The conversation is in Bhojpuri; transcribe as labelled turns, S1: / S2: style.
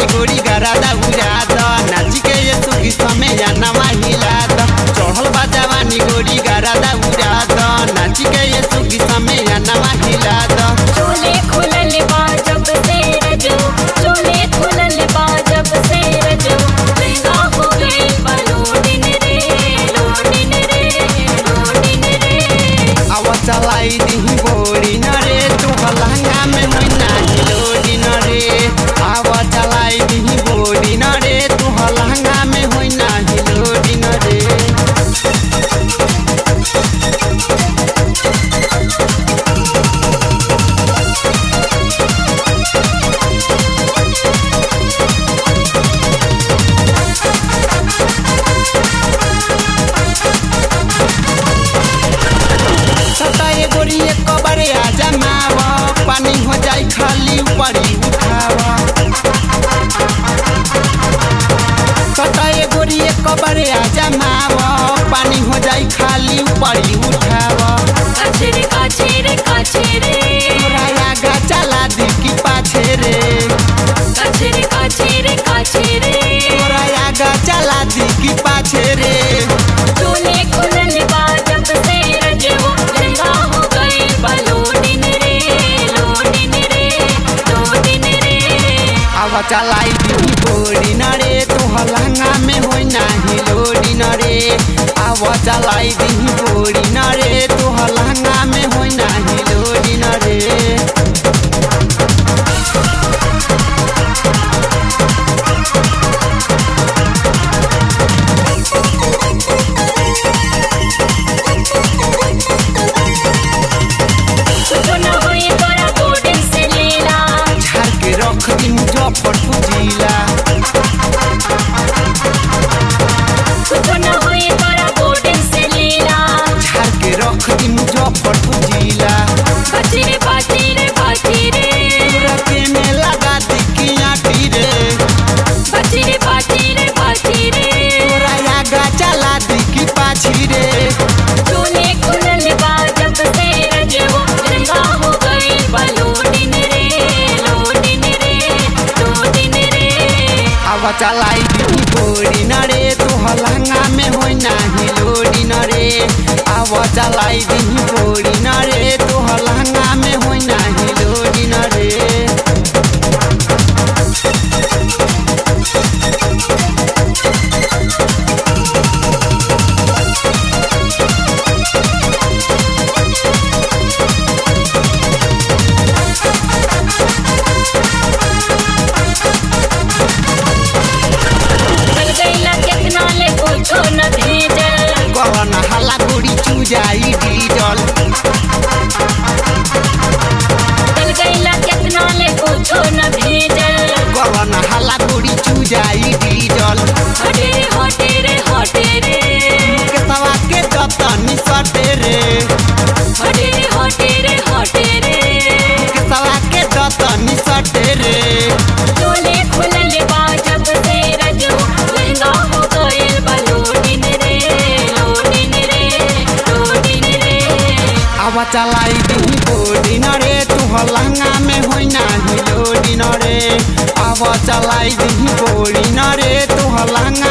S1: गोरी गरादा उड़ा द नाची के ये सुगी समय जानवा हिला द चढ़ल बा जवानी गोरी गरादा उड़ा द नाची के ये सुगी समय जानवा हिला द
S2: चोले खुलल बा जब से रजो चोले खुलल बा जब से रजो महंगा हो गए बा लोडिन रे लोडिन रे लोडिन रे
S1: आवा चलाई दिही बोरी न रे तू लहंगा में होई नाही लोडी न रे आवा चलाई दिही बोरी न रे तू लहंगा में होई नाही लोडी न रे सता ये गोरी एक कबरे आ जमाव पानी हो जाई खाली ऊपरी उठाव सता ये गोरी एक कबरे आ जमाव पानी हो जाई खाली ऊपरी उठाव
S2: काछे रे काछे रे काछे रे
S1: तोरा आगा चला दी की पाछे रे
S2: काछे रे काछे रे काछे रे
S1: तोरा आगा चला दी की पाछे रे
S2: चोले खुलल बा जब से रजो महंगा हो गए बा लोडिन रे लोडिन रे लोडिन रे
S1: आवा चलाई दी बोरी न रे तू लहंगा में होई नाही लोडी न रे आवा चलाई दी बोरी न रे तू लहंगा में होई नाही लोडी न रे
S2: कुछ न होई तोरा गोडन से लीला
S1: झाड़ के रख दी मुजफ्फरपुर जिला
S2: कुछ न होई तोरा गोडन से लीला
S1: झाड़ के रख दी मुजफ्फरपुर जिला
S2: बाची रे बाची रे बाची रे
S1: रखे में लगा दी की आटी रे
S2: बाची रे बाची रे बाची रे
S1: तोरा आगा चला दी की पाछी रे
S2: चोले खुलल बा जब से रजो महंगा हो गए बा लोडिन रे लोडिन रे लोडिन रे
S1: आवा चलाई दी बोरी न रे तू लहंगा में होई नाही लोडी न रे आवा चलाई दी बोरी न रे तू लहंगा में होई नाही लोडी न रे
S2: चल गईला कितना ले कुछो न भेजल
S1: कवन हला गोरी चूजाई डीजल
S2: चल गईला कितना ले कुछो न भेजल
S1: कवन हला गोरी चूजाई डीजल
S2: हटे रे हटे रे हटे रे
S1: के सवा के दतनी सटे रे
S2: हटे रे हटे रे हटे रे
S1: के सवा के दतनी सटे रे
S2: चोले खुलल बा जब से रजो लहंगा हो गइल बा लोडिन रे लोडिन रे लोडिन रे
S1: आवा चलाई दी बोरी न रे तू लहंगा में होई नाही लोडी न रे आवा चलाई दी बोरी न रे तू लहंगा